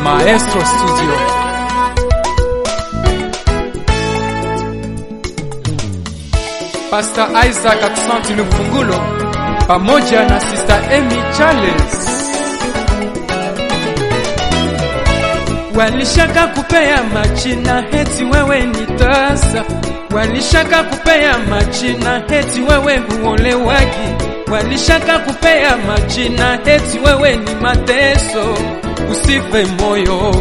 Maestro Studio. Pastor Isaac Aksanti Lufungulo pamoja na Sister Amy Charles walishaka kupea majina heti wewe ni tasa, walishaka kupea majina heti wewe huolewagi, walishaka kupea majina heti wewe ni mateso. Usife moyo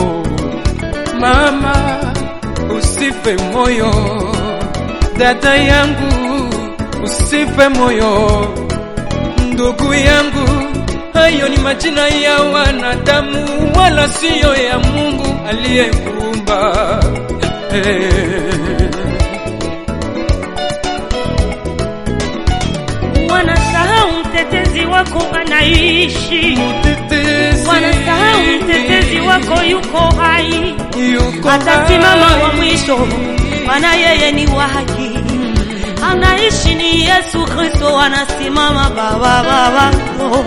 mama, usife moyo dada yangu, usife moyo ndugu yangu. Hayo ni majina ya wanadamu, wala siyo ya Mungu aliyekuumba. Hey. Wanasahau mtetezi wako anaishi, Mtetezi wanasahau mtetezi wako yuko hai, yuko atasimama hai. wa mwisho, maana yeye ni wa haki. Anaishi ni Yesu Kristo, anasimama baba baba. Oh.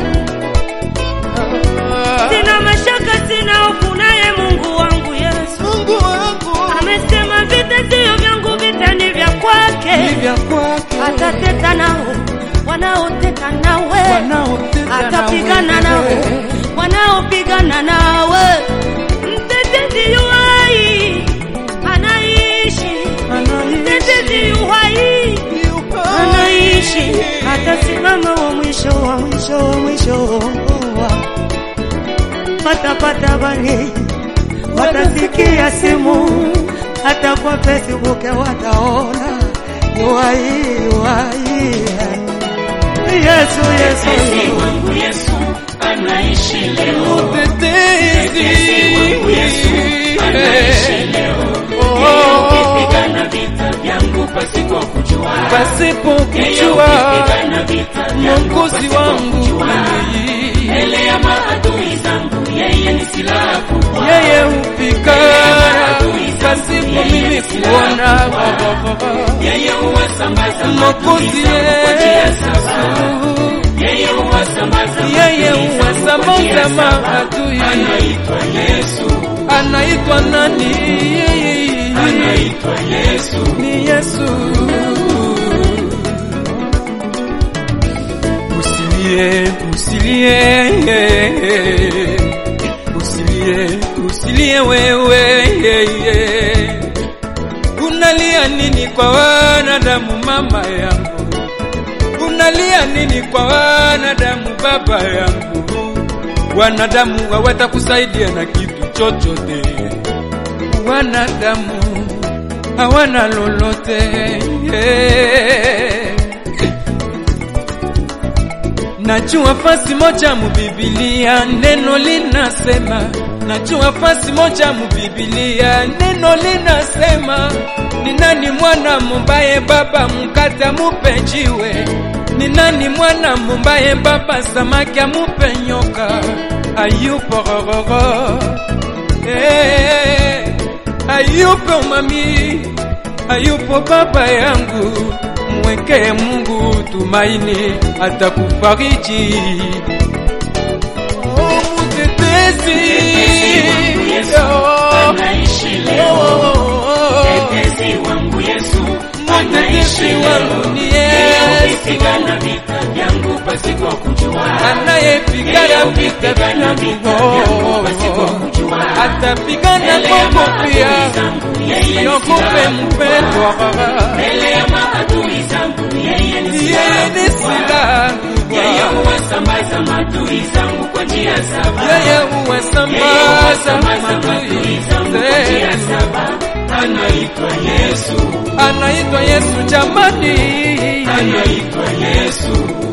Sina mashaka, sina hofu, naye Mungu wangu Yesu Mungu wangu amesema, vita sio vyangu, vita ni vya ni kwake. vya kwake, Atateta nao wanaoteta nawe wanaotenda atapigana na nao wewe. wanaopigana nawe. Mtetezi yu hai anaishi, mtetezi yu hai anaishi, atasimama wa mwisho wa mwisho wa mwisho. Watapata bali watasikia simu, hata kwa Facebook wataona yu hai yu hai. Yesu Yesu wangu Yesu anaishi leo. Mtetezi wangu Yesu anaishi leo. Oh. Pigana vita vyangu pasipo kujua. pasipo Yeye kujua hupigana vita vyangu Mwokozi pasipo wangu kujua. ni Mbele ya maadui zangu yeye ni silaha kubwa. yeye hupigana pasipo mimi kuona Yeye huwasambaza Mwokozi maadui zangu kwa njia saba. Yesu Yeye huwasambaza yeye maadui zangu kwa njia huwasambaza saba. maadui Anaitwa Yesu, anaitwa nani anaitwa Yesu. ni Yesu usilie usilie usilie usilie wewe unalia nini kwa wanadamu mama yangu unalia nini kwa wanadamu baba yangu wanadamu hawatakusaidia na kitu chochote wanadamu hawana lolote Najua fasi moja mubibilia neno linasema, najua fasi moja mubibilia neno linasema, ni nani mwana mumbaye baba mkate mupe jiwe? Ni nani mwana mumbaye baba samaki amupe nyoka? Ayupo rororo Eh, hayupo mami, hayupo baba yangu, mwekee Mungu tumaini, atakufariji. Oh, mtetezi Yesu Oh, anaishi oh, leo. oh, Mtetezi wangu Yesu anaishi mtetezi wangu leo. ni Yeye Yesu hupigana vita vyangu pasipo kujua. anayepigana vita vyangu, oh, atapigana kwako pia, siogope mpendwa Mbele ya maadui zangu yeye ni yeye silaha ni silaha Yeye kubwa, huwasambaza maadui zangu kwa njia saba. yeye huwasambaza maadui zangu kwa njia zetu. saba. Anaitwa Yesu, Anaitwa Yesu jamani, anaitwa Yesu.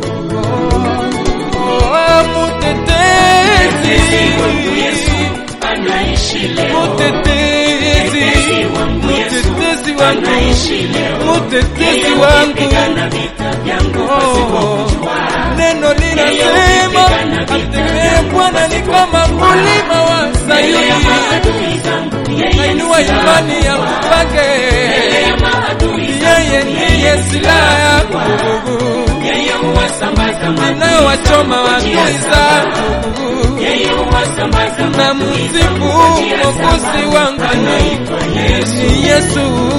oh, Mtetezi wangu Yesu mutetezi, anaishi leo. mutetezi, Mtetezi wangu Yesu mutetezi wangu, anaishi leo. mutetezi Yeye wangu. hupigana vita vyangu pasipo Oh, kujua. neno linasema atemee Bwana ni kama mlima wa Mbele ya Sayuni, maadui zangu yeye ni nainua silaha imani yangu kubwa. kwake, Mbele ya maadui zangu yeye ndiye silaha yangu, Yeye huwasambaza maadui inayowachoma zangu kwa njia adui saba. zangu. Yeye waliowasambaza na maadui msifu zangu kwa njia Mwokozi saba. wangu Anaitwa Yesu, ni Yesu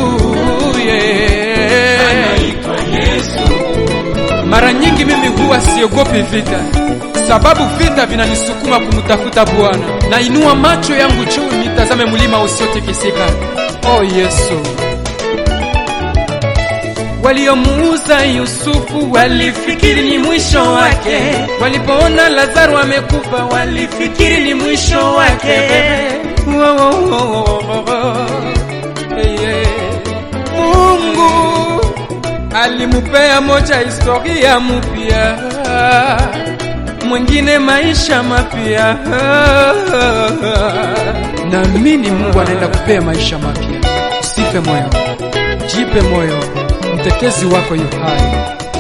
yeah. anaitwa Yesu. Mara nyingi mimi huwa siogopi vita, sababu vita vinanisukuma kumtafuta Bwana. Nainua macho yangu juu nitazame mlima usiotikisika. Oh Yesu. Waliomuuza Yusufu walifikiri ni mwisho wake, walipoona Lazaro amekufa walifikiri ni mwisho wake. Oh, oh, oh, oh, oh. Hey, hey. Mungu alimupea moja historia mpya, mwingine maisha mapya. Naamini Mungu anaenda kupea maisha mapya. Usife moyo, jipe moyo, mtetezi wako yu hai.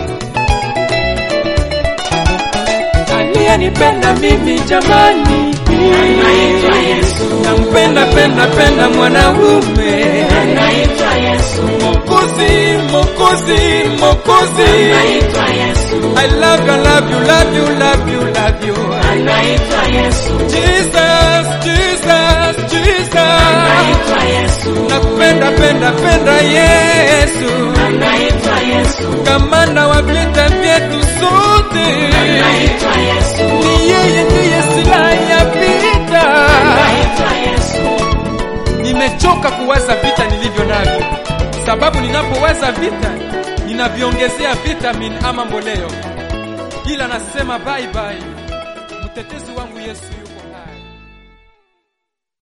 Aliyenipenda mimi jamani, Anaitwa Yesu, nampenda penda penda mwanaume anaitwa Yesu, Mokozi, Mokozi, Mokozi. anaitwa Yesu, I love you, love you, love you, love you, love you. anaitwa Yesu, Jesus, Jesus, Jesus. anaitwa Yesu, Nakupenda, penda, penda Yesu. anaitwa Yesu, Kamanda wa vita vyetu sote. anaitwa Yesu, Ni yeye ndiye silaha ya vita. anaitwa Yesu, Nimechoka kuwaza vita nilivyo navyo, sababu ninapowaza vita ninaviongezea vitamin ama mboleo, ila nasema bye bye, mtetezi wangu